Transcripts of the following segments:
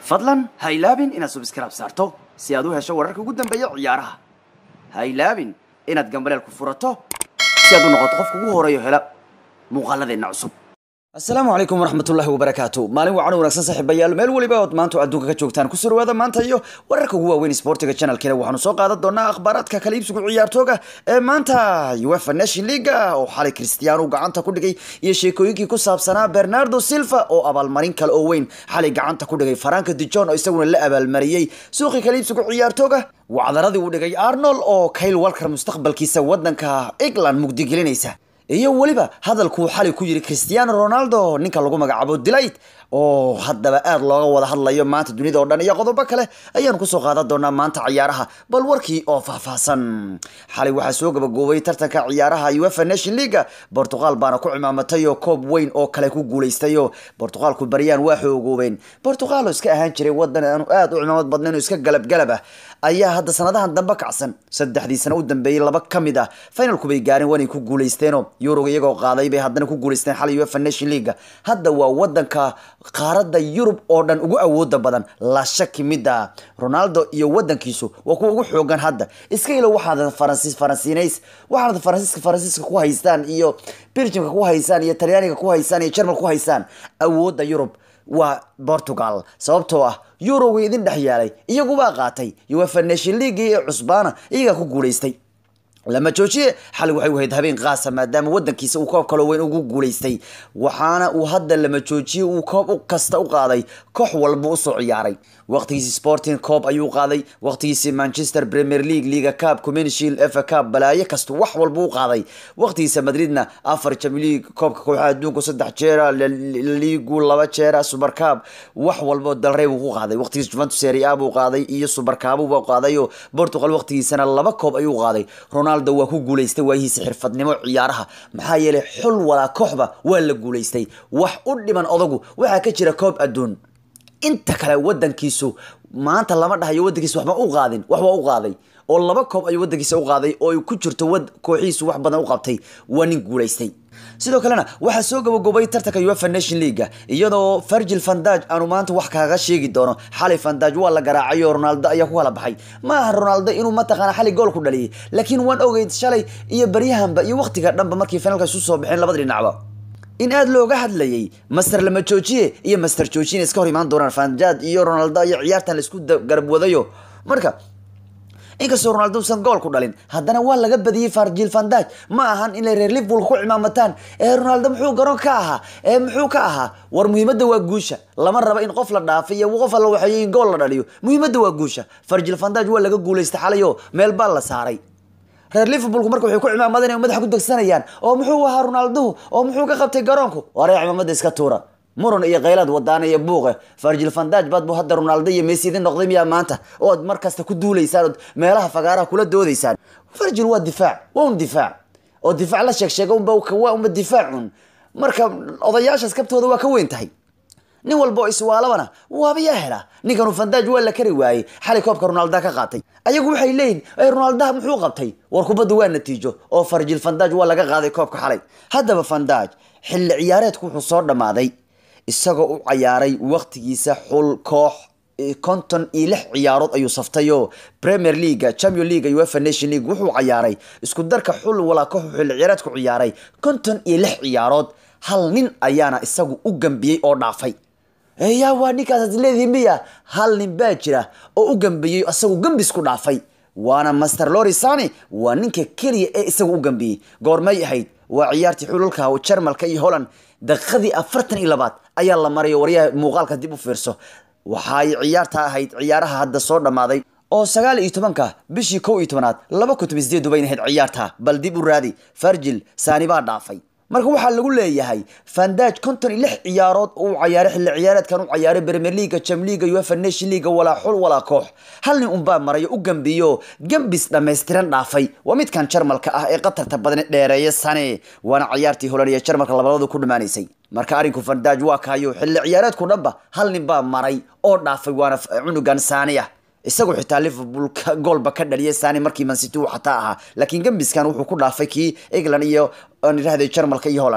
fadlan ha ilaabin inaad subscribe saarto si aad u hesho wararka ugu dambeeya ciyaaraha ha ilaabin inaad gambaleel ku furato si aad u noqoto qofka ugu horeeyo hela muuqaaladeenna cusub asalaamu calaykum waraxmatullaahi wabarakaatu maalin wacan wanaagsan saaxiibayaal meel weliba ood maanta adduunka ka joogtaan kusoo dhawaada maanta iyo wararka ugu waaweyn sportiga channelkeena waxaanu soo qaadan doonaa akhbaaraadka kala iibsigu ciyaartooga ee maanta uefa nation leaga oo xalay cristiano gacanta ku dhigay iyo sheekooyinkii ku saabsanaa bernardo silva oo abaalmarin kale oo weyn xalay gacanta ku dhigay faranka dijon oo isaguna la abaalmariyey suuqii kala iibsigu ciyaartooga wacdaradii uu dhigay arnold oo kyle walker mustaqbalkiisa wadanka england mugdigelinaysa iyo weliba hadalkuu xalay ku yiri cristiano ronaldo ninka lagu magacaabo delight oo haddaba aad looga wada hadlayo maanta dunida oo dhan iyo qodobo kale ayaanu kusoo qaadan doonaa maanta ciyaaraha bal warkii oo faahfaahsan xalay waxaa soo gabagoobay tartanka ciyaaraha uefa nation leaga portugal baana ku cimaamatay oo koob weyn oo kale ku guulaystayo portugalku baryaan waa xoogoobeen portugal oo iska ahaan jiray wadan aanu aad u cimaamad badnayn oo iska galabgalab ah ayaa hadda sanadahan dambe kacsan saddexdii sano u dambeeyey laba ka mid ah finalku bay gaareen waanay ku guulaysteeno yuroga iyagoo qaaday bay haddana ku guulaysteen xalay uefa nation leaga hadda waa wadanka qaaradda yurub oo dhan ugu awooda badan la shaki mida ronaldo iyo wadankiisu waa kuwa ugu xoogan hadda iska ilo waxaad faransiis faransiinays waxaad faransiiska faransiiska ku haystaan iyo belgiumka ku haysaan iyo talyaaniga ku haysaan iyo jermal ku haysaan awoodda yurub waa portugal sababtoo ah eurogii idin dhex yaalay iyagubaa qaatay uefa nation league ee cusbaana iyagaa ku guulaystay lama joojiye xalay waxay ahayd habeen qaasa maadaama wadankiisa uu koob kaloo weyn ugu guulaystay waxaana uu hadda lama joojiye uu koob kasta u qaaday koox walba usoo ciyaaray waqtigiisi sporting coob ayuu qaaday waqtigiisi manchester premier league liga cup community shield fa cup balaayo kasta wax walba u qaaday waqtigiisa madridna afar champions league koobka kooxaha adduunku saddex jeera ligu laba jeera super cup wax walba dalrey buu ku qaaday waqtigiisa juventus serie a buu qaaday iyo super cup buu qaaday oo portugal waqtigiisana laba koob ayuu qaaday ronaldo waa ku guulaystay waayihiisa xirfadnimo ciyaaraha maxaa yeelay xul walaa kooxba waa la guulaystay wax u dhiman odagu waxaa ka jira koob adduun inta kale wadankiisu maanta lama dhahayo wadankiisa waxba u qaadin waxba u qaaday oo laba koob ayuu wadankiisa u qaaday oo ay ku jirto wad kooxihiisu wax badan u qabtay waa nin guulaystay sidoo kalena waxaa soo gabagobay tartanka uefa nation leaga iyadoo virgil vandaj aanu maanta wax kaaga sheegi doono xalay vandaj waa la garaacay oo ronaldo ayaa ku kala baxay ma aha ronaldo inuu mataqaana xalay gool ku dhaliyay laakiin waan ogeyd shalay iyo baryahanba iyo waqtiga dhanba markii finalka isu soo baxeen labada dhinacba in aada looga hadlayay master lama joojiye iyo master joojina iska hor imaan doonaan vanjad iyo ronaldo iyo ciyaartan laisku garab wadayo marka inkastoo ronaldo usan gool ku dhalin haddana waa laga badiyey farjil vandaj ma ahan inay reer liverpool ku cimaamataan ee ronaldo muxuu garoon ka ahaa ee muxuu ka ahaa war muhiimadda waa guusha lama rabo in qof la dhaafay iyo qof alla waxeeyo in gool la dhaliyo muhiimadda waa guusha farjil vandaj waa laga guulaystay xalayo meel baa la saaray reer liverpoolku marka waxay ku cimaamadan madaxa ku degsanayaan oo muxuu ahaa ronaldohu oo muxuu ka qabtay garoonku waree cimaamada iska tuura muran iyo kaylad wadaana iyo buuqe farjil vandaj baad bu hadda ronaldo iyo messi idin noqday miyaa maanta ood mar kasta ku duulaysaan ood meelaha fagaaraha kula doodaysaan farjil waa difaac waa un difaac oo difaac la sheeg sheega unba waa unba difaacun marka odayaashaas kabtooda waa ka weyn tahay nin walba oo iswaalabana waabayaa hela ninkanu vandaj waa la kari waayey xalay koobka ronalda ka qaatay ayagu waxay leeyihin ronaldaha muxuu qabtay war kubadda waa natiijo oo farjil vandaj waa laga qaaday koobka xalay haddaba vandaj xilli ciyaareedku wuxuu soo dhammaaday isagoo u cayaaray waqtigiisa xul koox konton iyo lix ciyaarood ayuu saftay oo premier leaga champion leaga uefa nation league wuxuu cayaaray isku darka xul walaa koox xilli ciyaareedku ciyaaray konton iyo lix ciyaarood hal nin ayaana isagu u gambiyey oo dhaafay yaa waa ninkaas leedihi miya hal nin baa jira oo u gambiyey isagu gambis ku dhaafay waana master lorisani waa ninka keliya ee isagu u gambiyey goormay ahayd waa ciyaartii xululka jarmalka iyo holland daqiiqadii afartan iyo labaad ayaa la marayo waryaha muuqaalka dib u fiirso waxaay ciyaarta ahayd ciyaaraha hadda soo dhammaaday oo sagaal iyo tobanka bishii kow iyo tobanaad laba kun toban sideed bayna ahayd ciyaarta bal dib u raadi farjil saani baa dhaafay marka waxaa lagu leeyahay vandaj konton iyo lix ciyaarood uu cayaaray xilli ciyaareedkan u cayaaray premier leaga jam leaga uefa nation leaga walaa xul walaa koox hal nin unbaa marayo u gambiyo gambis dhammaystiran dhaafay waa midkan jarmalka ah ee qatarta badan dheereeya sane waana ciyaartii holan iyo jarmalka labadooda ku dhammaanaysay marka arrinku vandaj waa kaayo xilli ciyaareedku dhanba hal nin baa maray oo dhaafay waana cunugan saaniya isagoo xitaa liverpool goolba ka dhaliyay sani markii mancity uu xataa ahaa laakiin gambiskan wuxuu ku dhaafay kii england iyo aan idhahday jarmalka iyo holland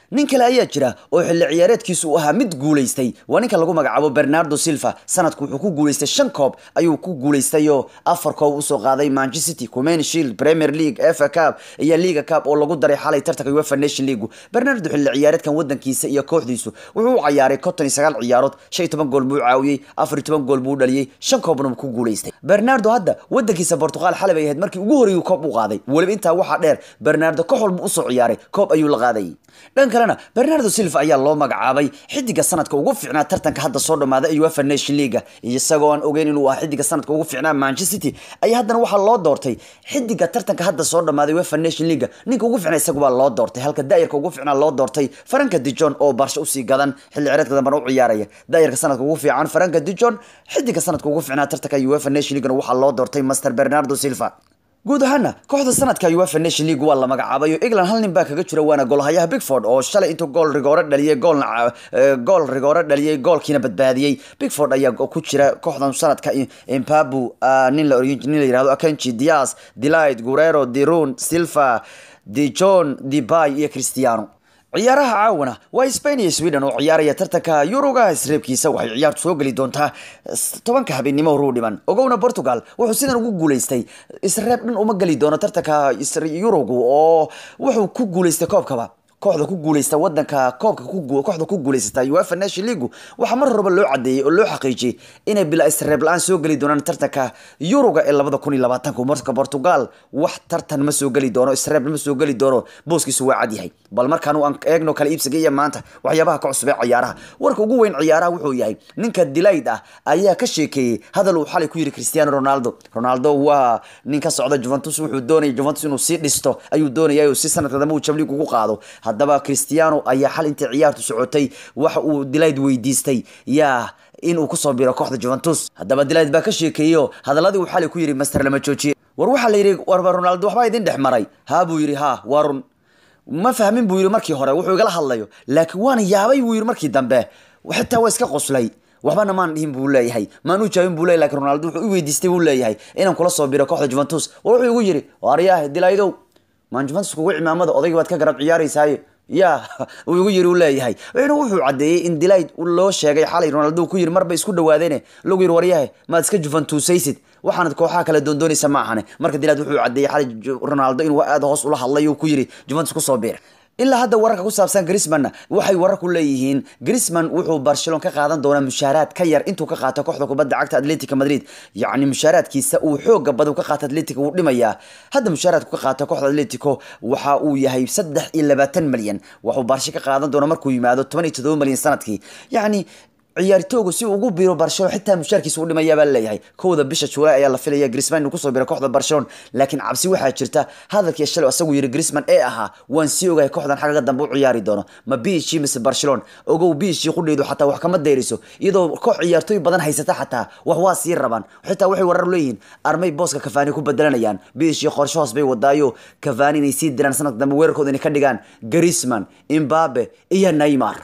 nin kale ayaa jira oo xilli ciyaareedkiisu uu ahaa mid guulaystay waa ninka lagu magacaabo bernardo silva sanadku wuxuu ku guulaystay shan koob ayuu ku guulaystayoo afar koob usoo qaaday manchester city command shield premier league fa cup iyo liga cup oo lagu daray xalay tartanka uefa nation league bernardo xilli ciyaareedkan wadankiisa iyo kooxdiisu wuxuu u ciyaaray konton iyo sagaal ciyaarood shan iyo toban gool buu caawiyey afar iyo toban gool buu dhaliyey shan koobna ku guulaystay bernardo hadda wadankiisa portugal xalay bay ahayd markii ugu horreeyay koob u qaaday weliba intaa waxaa dheer bernardo koox walba usoo ciyaaray koob ayuu la qaadayay dhan kalena bernardo silva ayaa loo magacaabay xidiga sanadka ugu fiicnaa tartanka hadda soo dhamaaday uefa nation leaga isagoo aan ogeyn inuu ahaa xidiga sanadka ugu fiicnaa manchester city ayaa haddana waxaa loo doortay xidiga tartanka hadda soo dhamaaday uefa nation leaga ninka ugu fiicnaa isagu baa loo doortay halka daayarka ugu fiicnaa loo doortay faranka dijon oo barsho usii gadan xilli cireedka dambana u ciyaaraya daayarka sanadka ugu fiican faranka dijon xidiga sanadka ugu fiicnaa tartanka uefa nation leagana waxaa loo doortay master bernardo silva guud ahaana kooxda sanadka uefa nation league waa la magacaabay oo england hal nin baa kaga jira waana goolhayaha bigford oo shalay intuu gool rigoore dhaliyay goolna gool rigoore dhaliyay goolkiina badbaadiyey bigford ayaa ku jira kooxdan sanadka impabu nin la nin la yirahdo akenchi dias delight gurero dirun silva dijon debay iyo cristiano ciyaaraha caawana waa spain iyo sweden oo ciyaaraya tartanka yuruga isreebkiisa waxay ciyaartu soo geli doontaa tobanka habeenimo horuu dhiman ogowna portugal wuxuu sidan ugu guulaystay isreeb dhan uma geli doono tartanka yurugu oo wuxuu ku guulaystay koobkaba kooxda ku guuleysta wadanka koobka kooxda ku guuleysata uefa nation league waxaa mar horeba loo cadeeyey oo loo xaqiijiyey inay bila isreeb la-aan soo geli doonaan tartanka yuruga ee labada kun iyo labaatanka marka portugal wax tartan ma soo geli doono isreeb ma soo geli doono booskiisu waa cad yahay bal markaan aan eegno kala iibsiga iyo maanta waxyaabaha ka cusub ee ciyaaraha warka ugu weyn ciyaaraha wuxuu yahay ninka dilayd ah ayaa ka sheekeeyey hadal uu xalay ku yiri cristiano ronaldo ronaldo waa nin ka socda juventus wuxuu doonaya juventus inuu sii dhisto ayuu doonaya si sanadka dambe uu jamliig ugu qaado haddaba cristiano ayaa xal intii ciyaartu socotay waxa uu dilayd weydiistay yaa inuu kusoo biro kooxda juventus haddaba dilayd baa ka sheekeeyo hadaladii uu xalay ku yiri master lama joojiye war waxaa la yidhi warba ronaldo waxbaa idin dhex maray haa buu yidhi ha waa run ma fahmin buu yidhi markii hore wuxuu igala hadlayo laakiin waana yaabay buu yidhi markii dambe xitaa waa iska qoslay waxbana maan dhihin buu leeyahay maan u jaabin buu leeyahay lakin ronaldo wuxuu i weydiistay buu leeyahay inaan kula soo biro kooxda juventus war wuxuu igu yidhi waaryaah dilaydow maan juventus kugu cimaamada odayga baad ka garab ciyaaraysaaye ya uu igu yiri u leeyahay wuxuuna wuxuu caddeeyey in dilayd loo sheegay xalay ronaldo ku yiri marba isku dhawaadeene lagu yiri waryahe maad iska juventusaysid waxaanad kooxaha kale doondoonaysa ma ahane marka dilayd wuxuu caddeeyey xalay ronaldo inuu aada hoos ula hadlay uu ku yiri juventus kusoo biir ilaa hadda wararka ku saabsan grismanna waxay wararku leeyihiin grisman wuxuu barcelon ka qaadan doonaa mushaaraad ka yar intuu ka qaato kooxda kubadda cagta atletica madrid yacni mushaaraadkiisa uu xooga badan ka qaato atletica wuu dhimayaa hadda mushaaraadku ka qaato kooxda atletico waxa uu yahay saddex iyo labaatan malyan waxuu barshe ka qaadan doona markuu yimaado toban iyo toddoba malyan sanadkii yacni ciyaartoogu si ugu biro barcelona xitaa mushaarkiisa u dhimaya baa leeyahay kowda bisha juulaay ayaa la filaya grisman inuu kusoo biro kooxda barcelona laakiin cabsi waxaa jirta hadalkii shalay isagu yiri grisman ee ahaa waan sii ogahay kooxdan xagga dambe u ciyaari doono ma biishii mise barcelona ogow biishii qudheydu xataa wax kama dayriso iyadoo koox ciyaartooy badan haysata xataa wax waa sii rabaan xitaa waxay warar leeyihiin armay booska kafaani ku bedelanayaan biishii qorshe hoos bay wadaayo kafaani inay sii diraan sanadka dambe weerarkooda inay ka dhigaan grisman imbabe iyo neymar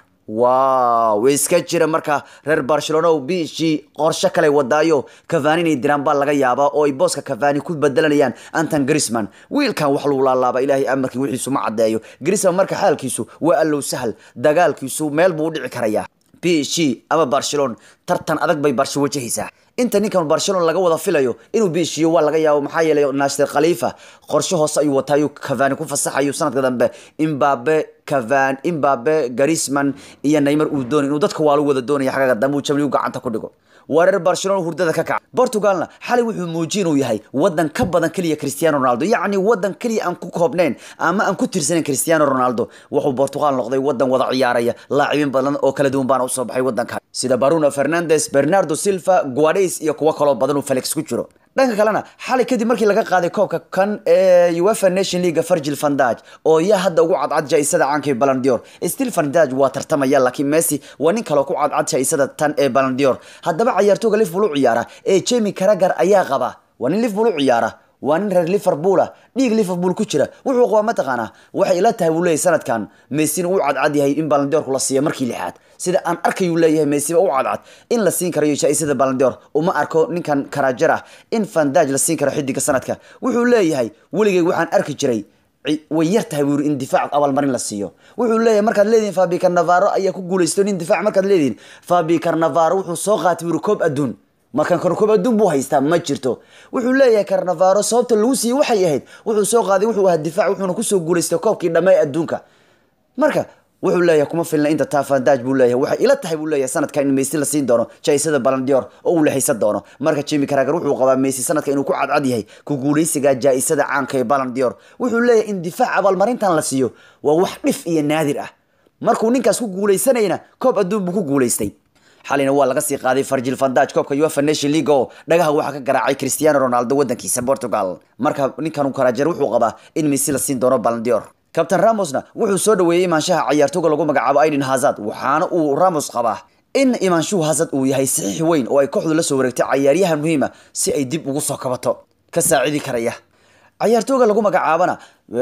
wow iska jira marka reer barcelona o bishii qorshe kale wadaayo cavani inay diraan baa laga yaabaa oo ay booska cavani ku bedelanayaan anton grisman wiilkan wax lagu laalaaba ilaahay amarkii wixiisu ma caddeeyo grisman marka xaalkiisu waa allow sahal dagaalkiisu meel buu u dhici karayaa bishii ama barcelona tartan adag bay barsho wajahaysaa inta ninkan barcelona laga wada filayo inuu biishiyo waa laga yaabo maxaa yeelay naashir khalifa qorshe hoose ayuu wataayu cavani ku fasaxayo sanadka dambe imbabe cavan imbabe garisman iyo neymar uu doonay inuu dadka waalu wada doonaya xagaga dambe uu jamligu gacanta ku dhigo waa reer barcelona hurdada ka kaca portugalna xalay wuxuu muujiyey inuu yahay wadan ka badan keliya cristiano ronaldo yacni wadan keliya aan ku koobnayn ama aan ku tirsanayn cristiano ronaldo wuxuu portugal noqday wadan wada ciyaaraya laacibiin badan oo kala duwan baana usoo baxay wadanka sida baruno fernandes bernardo silva guades iyo kuwo kaloo badan uu felix ku jiro dhanka kalena xalay kadib markii laga qaaday koobka kan ee uefa nation league virgil vandage oo yaa hadda ugu cadcad jaisada caanka ee balandior still vandage waa tartamaya laakiin messi waa nin kaloo ku cadcad jaisada tan ee balandior haddaba cayaartooga liverpool u ciyaara ee jamie caragar ayaa qaba waa nin liverpool u ciyaara waa nin reer liverpool ah dhiig liverpool ku jira wuxuu qabaa mataqaanaa waxay ila tahay buu leeyahay sanadkan messina uu cadcad yahay in balandiorku la siiyo markii lixaad sida aan arkayuu leeyahay messiba u cadcad in la siin karayo jaa-isada balandior uma arko ninkan karajar ah in fandaj la siin karo xidiga sanadka wuxuu leeyahay weligay waxaan arki jiray way yar tahay buu yiri in difaac abaalmarin la siiyo wuxuu leeyahay markaad leedihin fabi carnavaro ayaa ku guulaysto nin difaac markaad leedihin fabi carnavaro wuxuu soo qaatay buu yiri koob adduun markan kan koob adduun buu haystaa ma jirto wuxuu leeyahay carnavaro sababta lagu siiyey waxay ahayd wuxuu soo qaaday wuxuu ahaa difaac wuxuuna kusoo guulaystay koobkii dhammaay adduunka marka wuxuu leeyahay kuma filna inta taafandaj buu leeyahay waxay ila tahay buu leeyahay sanadkan in Messi la siin doono jaisada Ballon d'Or oo uu leexaysan doono marka Jamie Carragher wuxuu qabaa Messi sanadkan inuu ku cadcad yahay ku guuleysiga jaisada caanka ee Ballon d'Or wuxuu leeyahay in difaac abaalmarintan la siiyo waa wax dhif iyo naadir ah markuu ninkaas ku guuleysanayna koob adduun buu ku guuleystay xalina waa laga sii qaaday Virgil van Dijk koobka UEFA Nation League oo dhagaha waxa ka garaacay Cristiano Ronaldo wadankiisa Portugal marka ninkan uu Carragher wuxuu qabaa in Messi la siin doono Ballon d'Or kabtan ramosna wuxuu soo dhaweeyey imaanshaha cayaartooga lagu magacaabo aiden hazard waxaana uu ramos qabaa in imaanshuhu hazard uu yahay saxiix weyn oo ay kooxdu la soo wareegtay cayaaryahan muhiima si ay dib ugu soo kabato ka saacidi karaya cayaartooga lagu magacaabana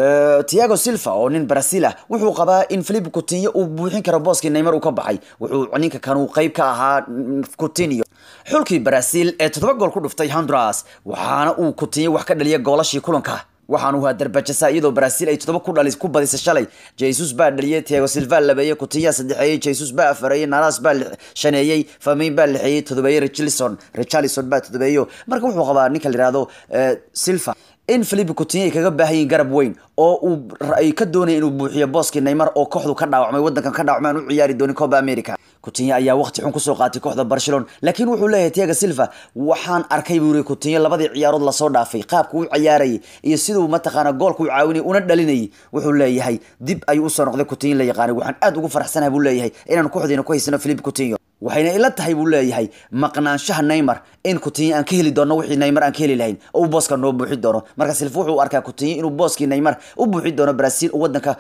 tiago silva oo nin brazil ah wuxuu qabaa in philip coutinho uu buuxin karo booskii neymar uu ka baxay wuxuu ninka kan uu qayb ka ahaa coutinho xulkii brazil ee toddoba gool ku dhuftay honduras waxaana uu coutinho wax ka dhaliyay goolashii kulanka waxaan uu darbajasa iyadoo Brazil ay todoba ku dhalis ku badisay shalay Jesus baa dhaliyay Thiago Silva labeeyay Coutinho saddexeeyay Jesus baa afareeyay Naras baa shaneeyay Firmino baa lixeeyay todobeeyay Richarlison Richarlison baa todobeeyo marka wuxuu qabaa ninka la yiraahdo Silva in Philippe Coutinho kaga baahan garab weyn oo uu ay ka doonay inuu buuxiyo booskii Neymar oo kooxdu ka dhaawacmay wadankan ka dhaawacmay u ciyaari doonin Copa America Coutinho ayaa waqti xun kusoo qaatay kooxda Barcelona laakiin wuxuu leeyahay Thiago Silva waxaan arkay buu yiri Coutinho labadii ciyaarood la soo dhaafay qaabka uu ciyaarayay iyo siduu mataqaana goolka uu caawinay una dhalinayay wuxuu leeyahay dib ayuu u soo noqday Coutinho la yaqaanay waxaan aad ugu faraxsanahay buu leeyahay inaan kooxdeena ku haysano Philippe Coutinho waxayna ila tahay buu leeyahay maqnaanshaha Neymar in Coutinho aan ka heli doono wixii Neymar aan ka heli lahayn oo booska noo buuxi doono marka Silva wuxuu arkaa Coutinho inuu booskii Neymar u buuxi doono Brazil oo wadanka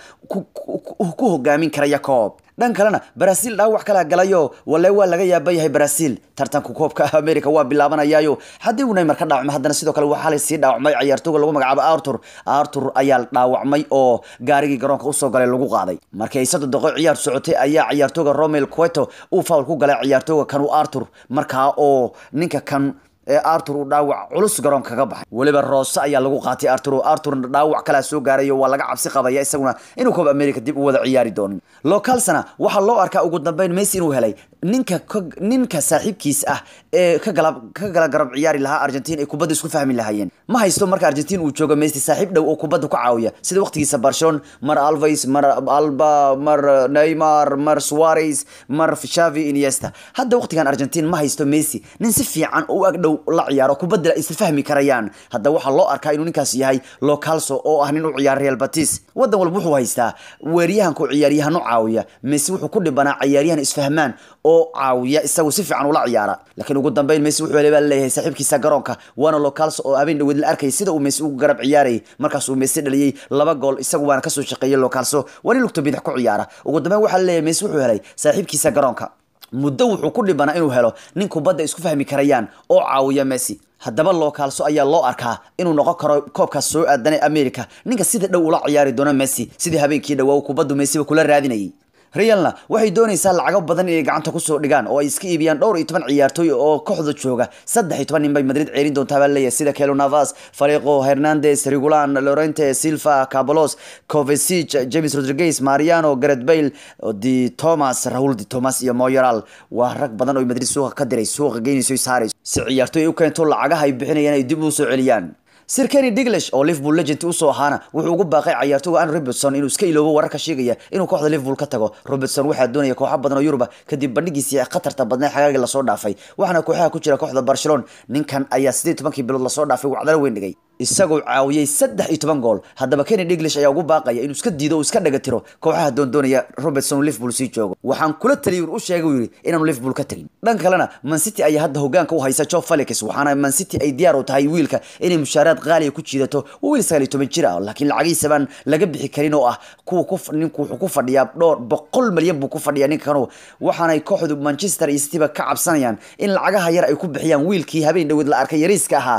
ku hogaamin karaya koob dhan kalena Brazil dhaawac kala galayo walaa waa laga yaabay yahay Brazil tartanka koobka America waa bilaabanayaayo haddii uu Neymar ka dhaawacmay haddana sidoo kale waxaa la sii dhaawacmay ciyaartooyga lagu magacaabo Arthur Arthur ayaa dhaawacmay oo gaarigii garoonka u soo galay lagu qaaday markii ay saddex daqiiqo ciyaar socotay ayaa ciyaartooyga Romelu Cueto uu foul ku galay ciyaartooyga kan uu Arthur markaa oo ninka kan ee Arthur uu dhaawac culus garoonka kaga baxay waliba Rose ayaa lagu qaatay Arthur Arthur dhaawac kala soo gaaray waa laga cabsi qabaya isaguna inuu Copa America dib u wada ciyaari doono localsana waxa loo arkaa ugu dambeyn Messi inuu helay ninka ninka saaxiibkiis ah ee ka gala ka gala garab ciyaari lahaa Argentina ay kubadda isku fahmi lahaayeen ma haysto marka Argentina uu joogo Messi saaxiib dhow oo kubadda ku caawiya sida waqtigiisa Barcelona mar Alves mar Alba mar Neymar mar Suarez mar Xavi Iniesta hadda waqtigan Argentina ma haysto Messi nin si fiican oo ag dhow la ciyaaro kubadda is fahmi karayaan hadda waxa loo arkaa inuu ninkaas yahay localso oo ah nin u ciyaar Real Betis wadan walba wuxuu haystaa weeryahan ku ciyaaryahan u caawiya Messi wuxuu ku dhibanaa ciyaaryahan isfahmaan oo caawiya isagu si fiican ula ciyaara laakiin ugu dambeyn Messi wuxuu leeyahay saaxiibkiisa garoonka waana localso oo habeen dhaweed la arkay sida uu Messi ugu garab ciyaarayay markaas uu Messi dhaliyay laba gool isagu waana ka soo shaqeeyay localso wani lugta bidix ku ciyaara ugu dambeyn waxa la leeyahay Messi wuxuu helay saaxiibkiisa garoonka muddo wuxuu ku dhibanaa inuu helo nin kubadda isku fahmi karayaan oo caawiya Messi haddaba localso ayaa loo arkaa inuu noqon karo koobkaas soo aadanay America ninka sida dhow ula ciyaari doona Messi sidii habeenkii dhawaa kubaddu Messi kula raadinayay realna waxay doonaysaa lacago badan inay gacanta kusoo dhigaan oo ay iska iibiyaan dhowr iyo toban ciyaartooy oo kooxda jooga saddex iyo toban nin bay madrid ceerin doontaa baa leeyahay sida kelo navas fariqo hernandez regulan lorente silva cabolos covesic james rodriguez mariano gareth bale di thomas raul di thomas iyo moyeral waa rag badan oo madrid suuqa ka diray suuqa geynayso saarayso si ciyaartooy ay u keento lacagaha ay bixinayaan ay dib u soo celiyaan sir kenny diglish oo liverpool legend usoo ahaana wuxuu ugu baaqay ciyaartooyga an robertson inuu iska iloobo wararka sheegaya inuu kooxda liverpool ka tago robertson waxaa doonaya kooxo badan oo yuruba kadib bandhigiisii khatarta badnaa xagaagii lasoo dhaafay waxaana kooxaha ku jira kooxda barcelona ninkan ayaa sideed tobankii bilood lasoo dhaafay wacdalo weyn dhigay isagoo caawiyey saddex iyo toban gool haddaba kenny diglish ayaa ugu baaqaya inuu iska diido oo iska dhaga tiro kooxaha doondoonaya robertson uu liverpool sii joogo waxaan kula taliyay u sheegay uu yidhi inaanu liverpool ka tagin dhan kalena man city ayaa hadda hogaanka u haysa joe felix waxaana man city ay diyaar u tahay wiilka inay mushaaraad qaaliya ku jiidato waa wiil sagaal iyo toban jir ah laakiin lacagiisa baan laga bixi karin oo ah kuwa ku ninku wuxuu ku fadhiyaa dhowr boqol malyan buu ku fadhiyaa ninka kanu waxaanay kooxdu manchester iyo cityba ka cabsanayaan in lacagaha yar ay ku bixiyaan wiilkii habeen dhaweed la arkay yariiska ahaa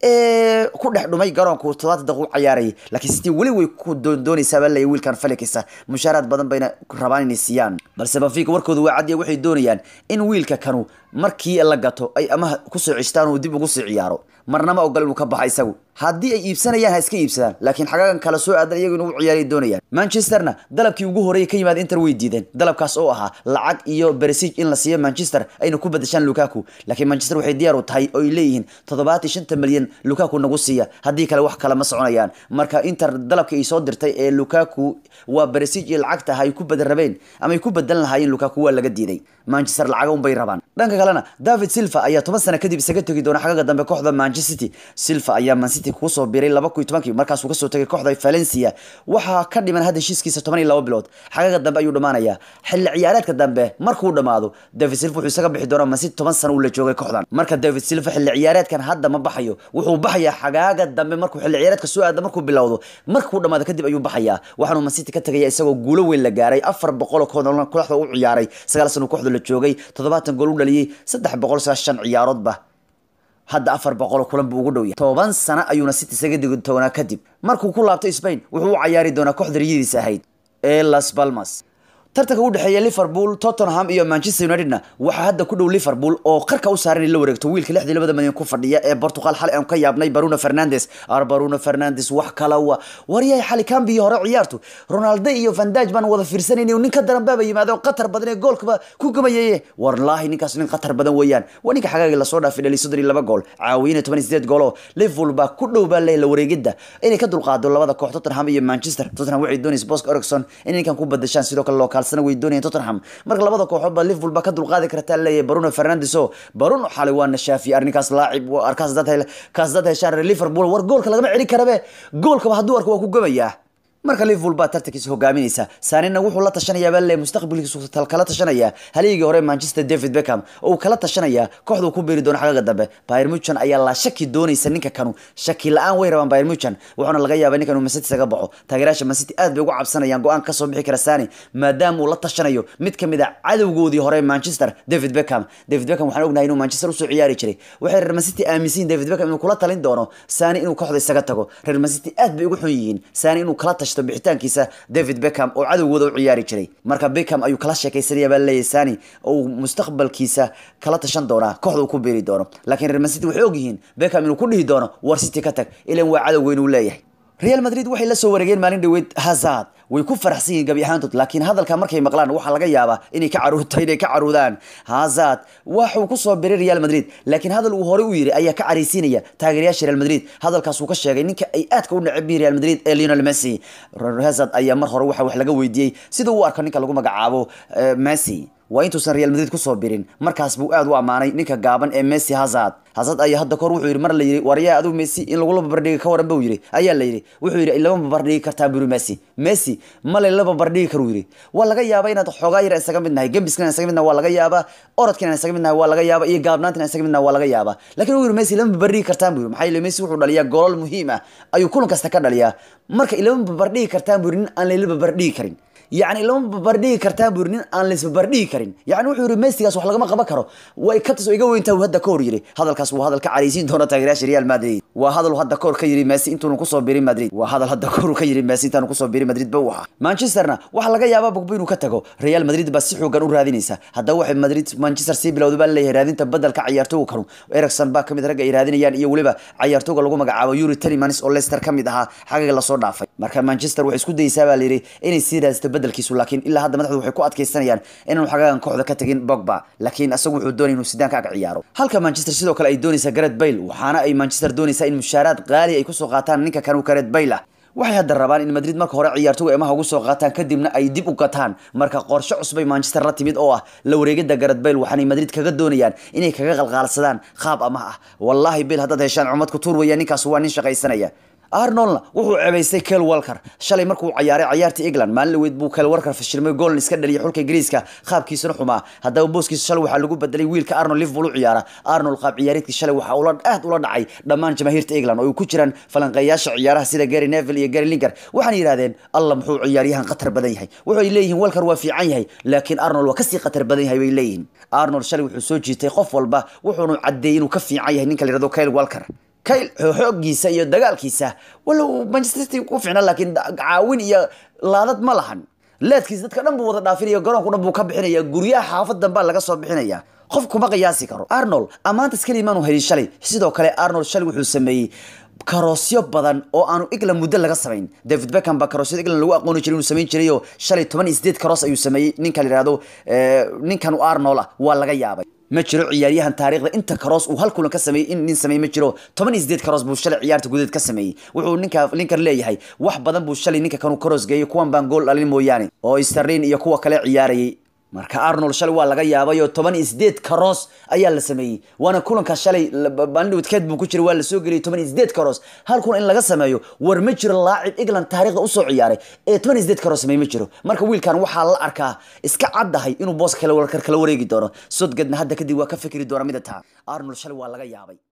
ee ku dhex dhumay garoonku toddobaatan daqiiqo u ciyaarayay laakiin city weli way ku doondoonaysaa baa leeyahay wiilkan felix mushaaraad badan bayna rabaan inay siiyaan balse benfica warkoodu waa cadiya waxay doonayaan in wiilka kanu markii la gato ay amaha kusoo ceshtaan uu dib ugu sii ciyaaro marnama ogol inuu ka baxa isagu haddii ay iibsanayaan ha iska iibsadaan laakiin xagaagan kala soo aadan iyagu inuu ciyaaray doonayaan manchesterna dalabkii ugu horreeyay ka yimaada inter way diideen dalabkaas oo ahaa lacag iyo beresig in la siiyo manchester ayna ku badashaan lukaku laakiin manchester waxay diyaar u tahay oo ay leeyihiin toddobaatan shanta milyan lukaku nagu siiya haddii kale wax kale ma soconayaan marka inter dalabka ay soo dirtay ee lukaku waa beresig iyo lacagta ay ku badan rabeen ama ay ku badan lahaayeen lukaku waa laga diiday manchester lacaga unbay rabaan dhanka kalena david silva ayaa toban sano kadib isaga tegi doona xagaga dambe kooxda manchester city silva ayaa man city kusoo biray laba kun iyo tobankii markaasuu kasoo tegay kooxda valencia waxaa ka dhiman hadda heshiiskiisa toban iyo laba bilood xagaga dambe ayuu dhamaanayaa xilli ciyaareedka dambe markuu dhamaado david silva wuxuu isaga bixi doonaa man city toban sano uu la joogay kooxdan marka david silva xilli ciyaareedkan hadda ma baxayo wuxuu baxayaa xagaaga dambe markuu xilli ciyaareedka soo aada markuu bilowdo markuu dhamaado kadib ayuu baxayaa waxaanuu man city ka tegaya isagoo guulo weyn la gaaray afar boqol oo kooxda kooxda u ciyaaray sagaal sano kooxda la joogay toddobaatan gool u dhaliyey saddex boqol sagaashan ciyaaroodba hadda afar boqol kulan buu ugu dhow yahay toban sano ayuuna city isaga digi doonaa kadib markuu ku laabto spain wuxuu u cayaari doonaa kooxda riyadiisa ahayd ee las palmas tartanka u dhexeeya liverpool tottenham iyo manchester unitedna waxaa hadda ku dhow liverpool oo qarka u saaran in la wareegto wiilka lixdii labada milyan ku fadhiya ee portugal xalay aan ka yaabnay baruno fernandes ar baruno fernandes wax kala wa waryahay xali kambiyi hore ciyaartu ronaldo iyo vandaj baan wada fiirsanayni nin ka daran baaba yimaado qatar badan ee goolkaba ku gamayaye warlaahi ninkaas nin qatar badan weeyaan waa ninka xagaagii lasoo dhaafay dhali soddon iyo laba gool caawiyina toban iyo sideed goolo liverpool baa ku dhow baa leeyahay la wareegidda inay ka dulqaado labada koox tottenham iyo manchester tottenham waxay doonaysa bosk ericson inay ninkan ku badashaan sidoo kale loo kaalsana way doonayaan tottenham marka labada kooxood baa liverpool baa ka dulqaadi kartaa leeyahay baruno fernandes oo baruno xalay waa nashaafi arrinkaas laacib arkaas dad kaas dad heshaan liverpool war goolka lagama celin karabe goolkaba hadduu arko waa ku gamayaa marka liverpool baa tartankiisa hogaaminaysa saanina wuxuu la tashanayaa baa le mustaqbalkiisu kala tashanaya haligii hore manchester david beckham oo uu kala tashanaya kooxda uu ku beeri doono xagaga dambe bayern muchan ayaa la shaki doonaysa ninka kanu shaki la-aan way rabaan bayern muchan wuxuuna laga yaabaa ninkan uu mancity isaga baxo taageerayaasha mancity aad bay ugu cabsanayaan go-aan kasoo bixi kara sani maadaama uu la tashanayo mid kamid a cadowgoodii hore manchester david beckham david beckham waxaan ognahay inuu manchester usoo ciyaari jiray waxay reer mancity aaminsan david beckham inuu kula talin doono sani inuu kooxda isaga tago reer mancity aad bay ugu xun yihiin sani inuu kala tashto bixitaankiisa david beckham oo cadowgooda u ciyaari jiray marka beckham ayuu kala sheekaysanaya baa leeyahay sani oo uu mustaqbalkiisa kala tashan doonaa kooxda uu ku beeri doono laakiin reer mancity waxay ogyihiin beckham inuu ku dhihi doono war city ka tag ilan waa cadow weyn uu leeyahay real madrid waxay la soo wareegeen maalin dhaweyd hazard way ku faraxsan yihiin gabi ahaantood laakiin hadalka markay maqlaan waxaa laga yaabaa inay ka caruurto inay ka caruudaan hazard waxuu kusoo biray real madrid laakiin hadal uu horey u yiri ayaa ka caraysiinaya taageerayaasha real madrid hadalkaas uu ka sheegay ninka ay aadka u neceb yihiin real madrid ee lionel messi hazard ayaa mar hore waxa wax laga weydiiyey sida uu arko ninka lagu magacaabo messi waa intuusan real madrid kusoo birin markaas buu aad u ammaanay ninka gaaban ee messi hazard hazard ayaa hadda kahor wuxuu yidhi mar la yidhi waryaa adigu messi in lagula babardhigi ka waran buu yidhi ayaa la yidhi wuxuu yidhi lama babardhigi kartaa buri messi messi male la babardhigi karu yidhi waa laga yaabaa inaad xoogaa yar isaga mid nahay gembiskana isaga mid nahay waa laga yaabaa orodkana isaga mid nahay waa laga yaabaa iyo gaabnaantina isaga mid nahay waa laga yaabaa laakiin uu yidhi messi lama babardhigi kartaan buu yidhi maxaa yeele messi wuxuu dhaliyaa golol muhiim ah ayuu kulan kasta ka dhaliyaa marka ilama babardhigi kartaan buu yidhi nin aan layla babardhigi karin yacni lama babardhigi kartaan buu yidhi nin aan laisbabardhigi karin yacni wuxuu yidhi messigaas wax lagama qaban karo way ka tasoo iga weyntaa uu hadda ka hor yidhi hadalkaas waa hadal ka caraysiin doona taageerayaasha real madrid waa hadal hadda kahor ka yidhi messi intuunu kusoo birin madrid waa hadal hadda kahor ka yidhi messi intaanu kusoo birin madrid ba u ahaa manchesterna waxaa laga yaabaa bogbo inuu ka tago real madrid baa si xoogan u raadinaysa haddaba waxay madrid manchester sii bilowda baa leeyahay raadinta bedelka cayaartooga kanu ericson baa kamid ragga ay raadinayaan iyo weliba cayaartooga lagu magacaabo yuri telemans oo leicester kamid ahaa xagaga lasoo dhaafay marka manchester waxay isku dayeysaa baa layidhi inay sii raadsato bedelkiisu laakiin ilaa hadda madaxdu waxay ku adkaysanayaan inaanu xagagan kooxda ka tagin bogba laakiin isagu wuxuu doonaya inuu sidaanka ag ciyaaro halka manchester sidoo kale ay doonaysa garet bayle waxaana ay manchester doonaysaa in mushaaraad qaali ay kusoo qaataan ninka kanu garet bayle ah waxay hadda rabaan in madrid marka hore ciyaartoga emaha ugu soo qaataan kadibna ay dib u gataan marka qorshe cusbay manchester la timid oo ah la wareegida garet bayle waxaanay madrid kaga doonayaan inay kaga qalqaalsadaan qaab amaha ah wallaahi bil haddaad heshaan cumad ku tuur weeya ninkaas waa nin shaqaysanaya arnoldna wuxuu cebaystay kel walker shalay markuu cayaaray cayaartii england maalin dhaweyd buu kel walker fashilmay gooln iska dhaliyay xulka ingiriiska qaabkiisana xumaa haddaba booskiisa shalay waxaa lagu bedelay wiilka arnold liverpool u ciyaara arnold qaab ciyaareedkii shalay waxaa ula aad ula dhacay dhammaan jamaahiirta england oo ay ku jiraan falanqeeyaasha ciyaaraha sida gary neville iyo gary linker waxaana yidhahdeen alla muxuu ciyaaryahan khatar badan yahay waxay leeyihiin walker waa fiican yahay laakiin arnold waa kasii khatar badan yahay bay leeyihiin arnold shalay wuxuu soo jiitay qof walba wuxuunu caddeeyey inuu ka fiican yahay ninka la yihahdo kyle walker kayl xooggiisa iyo dagaalkiisa walow manchester city ku fiicna laakiin caawin iyo laadad ma lahan leedkiis dadka dhan buu wada dhaafinaya garoonku dhan buu ka bixinaya guryaha xaafad danbaa laga soo bixinaya qof kuma qiyaasi karo arnold ammaantas keliya maanu helin shalay sidoo kale arnold shalay wuxuu sameeyey karoosyo badan oo aanu england muddo laga samayn david beckham baa karoosyada england lagu aqooni jiray inuu samayn jiray oo shalay toban iyo sideed karoos ayuu sameeyey ninka la yihahdo ninkan u arnold ah waa laga yaabay ma jiro ciyaaryahan taariikhda inta karoos uu hal kulan ka sameeyey in nin sameey ma jiro toban iyo sideed karoos buu shalay ciyaarta gudaheed ka sameeyey wuxuu ninka ninkan leeyahay wax badan buu shalay ninka kanu karoos geeyey kuwan baan gool dhalin mooyaane oo sterlin iyo kuwa kale ciyaarayay marka arnold shalay waa laga yaabay oo toban iyo sideed karoos ayaa la sameeyey waana kulanka shalay bandhawdkeed buu ku jiray waa lasoo geliyay toban iyo sideed karoos hal kulan in laga sameeyo war ma jiro laacib england taariikhda usoo ciyaaray ee toban iyo sideed karoos sameey ma jiro marka wiilkan waxaa la arkaa iska caddahay inuu booska kala kala wareegi doono sodgadna hadda kadib waa ka fikri doona mida taa arnold shalay waa laga yaabay